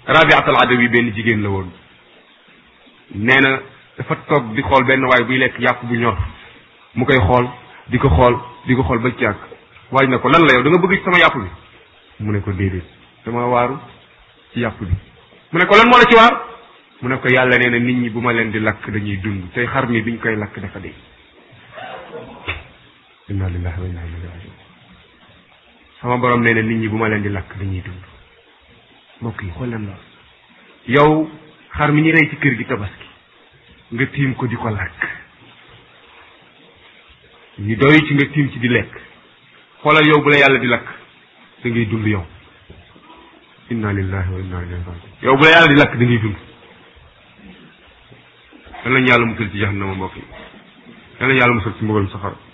rabiat al adawi benn jigéen la woon nee na dafa toog di xool benn waay buy lekk yàpp bu ñor mu koy xool di ko xool di ko xool ba ci yàgg waaj na ko lan la yow da nga bëgg ci sama yàpp bi mu ne ko déedéet dama waaru ci yàpp bi mu ne ko lan moo la ci waar mu ne ko yàlla nee na nit ñi bu ma leen di lakk dañuy dund tey xar mi biñ koy lakk dafa dee inna lillahi wa inna ilayhi rajiun sama borom nee na nit ñi bu ma leen di lakk dañuy dund mbokk yi xool leen loolu yow xar mi ñu rey ci kër gi tabaski nga tiim ko di ko lakk ñu doy ci nga tiim ci di lekk xoolal yow bu la yàlla di lakk da ngay dund yow inna lillahi wa inna ilayhi rajiun yow bu la yàlla di lakk da ngay dund yal nañu yàlla musal ci jahannama mbokk yi yal nañu yàlla musal ci mbugalum safara